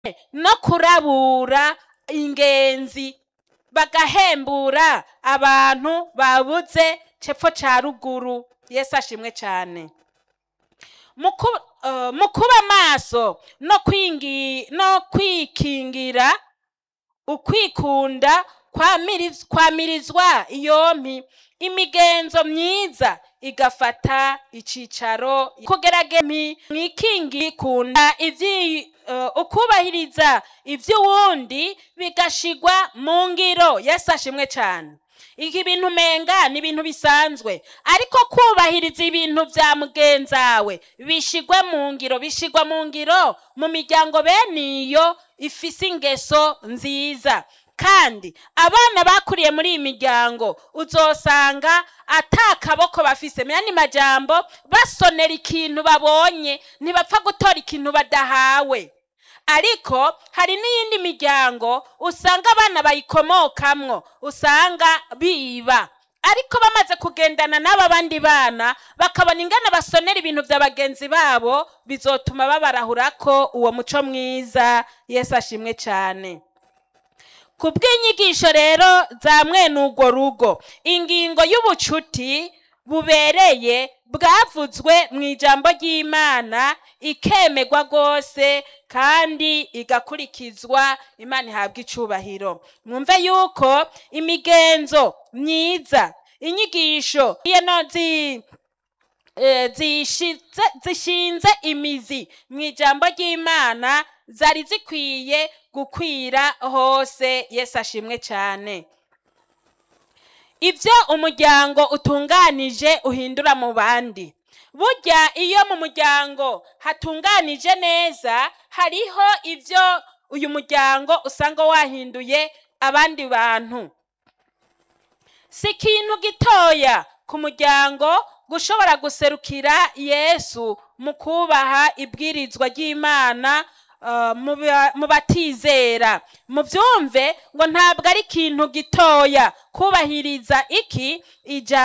no kurabura ingenzi bagahembura abantu babuze cepfo ca ruguru yesu ashimwe cane mu ku- eh, mu kuba maso no kwingi- no kwikingira ukwikunda kwamiriz- kwamirizwa iyompi imigenzo myiza igafata icicaro kugeragemi mwikingi kunda ivyi eh, ukubahiriza ivy'uwundi bigashigwa mu ngiro yesu ashimwe cane iki bintu menga ni ibintu bisanzwe ariko kubahiriza ibintu vya mugenzawe bishigwe mu ngiro bishigwa mu ngiro mu miryango bene iyo ifise ingeso nziza kandi abana bakuriye muri iyi miryango uzosanga ata kaboko bafise muyandi majambo basonera ikintu babonye ntibapfa gutora ikintu badahawe ariko hari n'iyindi miryango usanga abana bayikomokamwo usanga biba ariko bamaze kugendana n'aba bandi bana bakabona ingana basonera ibintu vya bagenzi babo bizotuma babarahurako uwo muco mwiza yesu ashimwe cane ku bw'inyigisho rero za mwene urwo rugo ingingo y'ubucuti bubereye bwavuzwe mu ijambo ry'imana ikemegwa rwose kandi igakurikizwa imana ihabwa icubahiro mwumve yuko imigenzo myiza inyigisho no zi eh, zishize zishinze imizi mu ijambo ry'imana zari zikwiye gukwira hose yesu ashimwe cyane ibyo umuryango utunganije uhindura mu bandi burya iyo mu muryango hatunganije neza hariho ibyo uyu muryango usanga wahinduye abandi bantu si ikintu gitoya ku muryango gushobora guserukira yesu mu kubaha ibwirizwa ry'imana uh, mu ba- mu batizera mubyumve ngo ntabwo ari ikintu gitoya kubahiriza iki ijambo